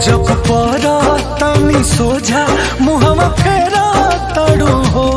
जब परा तनी सोझा मुहवा फेरा तड़ू हो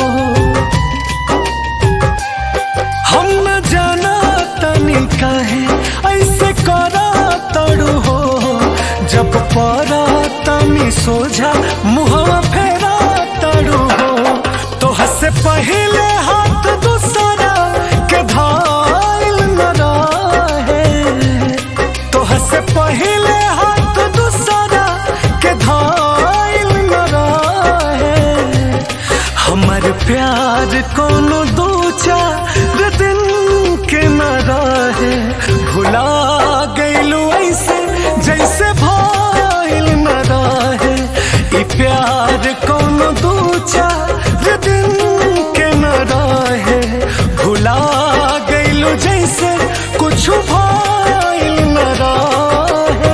हम न जाना तनी काहे ऐसे करा तड़ू हो जब परा तनी सोझा मुहवा फेरा तड़ू हो तो हसे पहले हाथ दूसरा के धाइल न रहे तो हसे पहले हाथ दूसरा के धाइल न रहे हमर प्यार कोनो दो चार दिन के न रहे भुला गइलू ऐसे जैसे भइल न रहे ई प्यार कोनो दो चार दिन के न रहे भुला गइलू जैसे कुछ भइल न रहे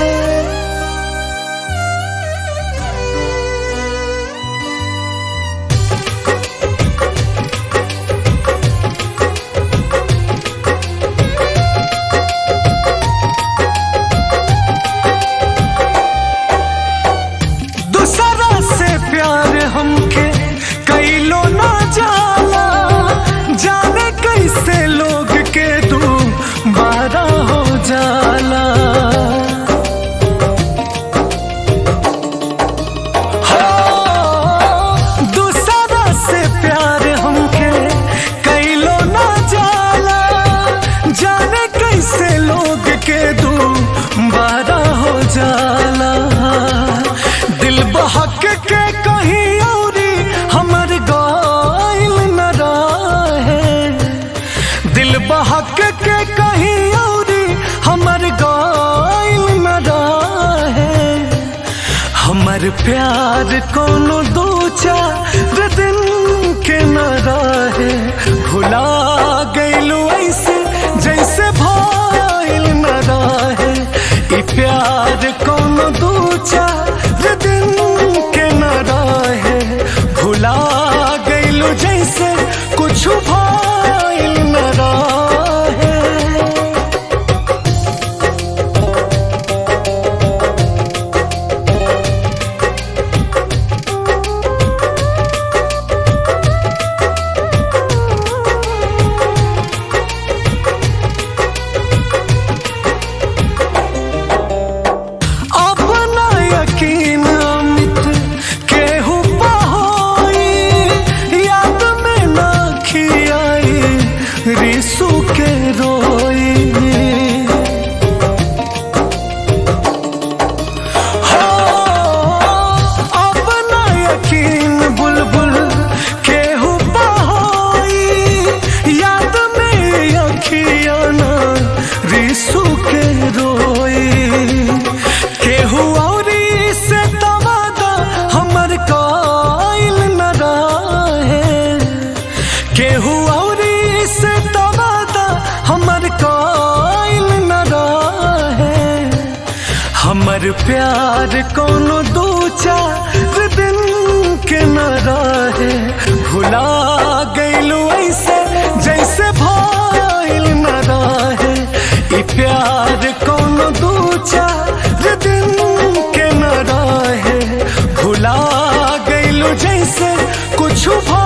दूसरा से प्यार हमके कैलो ना जाला जाने कैसे लोग के तू बारा हो जाला हो, दूसरा से प्यार हमके कैलो ना जाला जाने कैसे लोग के तू बारा हो जाला दिल बहक के कहीं औरी हमर गाइल न रहे दिल बहक के कहीं औरी हमर गाइल न रहे हमर प्यार कोनो दो चार दिन के न रहे भुला गइलू ऐसे जैसे भइल न रहे ई प्यार कोनो दो चार दिन के न रहे भुला गइलू जैसे कुछ भइल न रहे अपना यकीन अमित केहू पहोई याद में ना खियाई रिसू के रोई हो अपना यकीन बुलबुल केहू पहोई याद में अखियाना रिसू के रोई केहू औरी से तवादा हमर काइल न रहे केहू औरी से तवादा हमर काइल न रहे हमर प्यार कोनो दो चार दिन के न रहे भुला गइलू ऐसे जैसे भइल न रहे ई प्यार कोनो दो चार दिन के न रहे भुला गइलू जैसे कुछ भइल